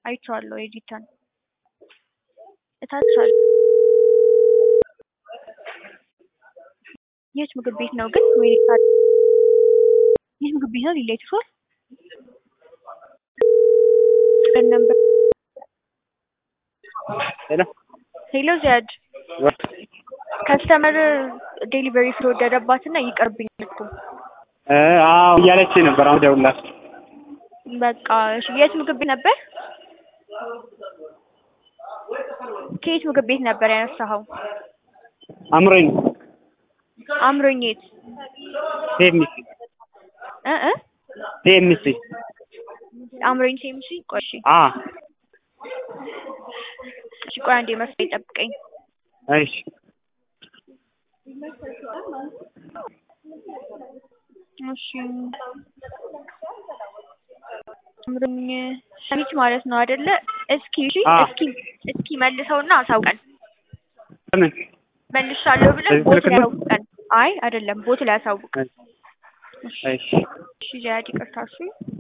አይቼዋለሁ ኤዲተን እታች አለ። የት ምግብ ቤት ነው ግን? ወይኔ ታዲያ ይህ ምግብ ቤት ነው ሊላ ይችላል ነበር ሄሎ ሄሎ ዚያድ ከስተመር ዴሊቨሪ ስለወደደባትና ይቅርብኝ እኮ እ አዎ እያለች ነበር። አሁን ደውላት በቃ እሺ። የት ምግብ ቤት ነበር? ከየት ምግብ ቤት ነበር ያነሳኸው? አምሮኝ አምሮኝ የት ቴምሲ እ እ ቴምሲ አምሮኝ ሴምሲ ቆይ እሺ አ እሺ ቆይ አንዴ መስሎኝ ጠብቀኝ። እሺ እሺ አምሮኝ ሰሚት ማለት ነው አይደለ? እስኪ እሺ አ እስኪ እስኪ መልሰውና አሳውቀን። ምን መልሻለሁ ብለን በዚህ ቦት ስልክ ላይ ነው? አሳውቀን። አይ አይደለም ቦት ላይ አሳውቅ። እሺ እሺ ዚያድ ይቅርታ እሺ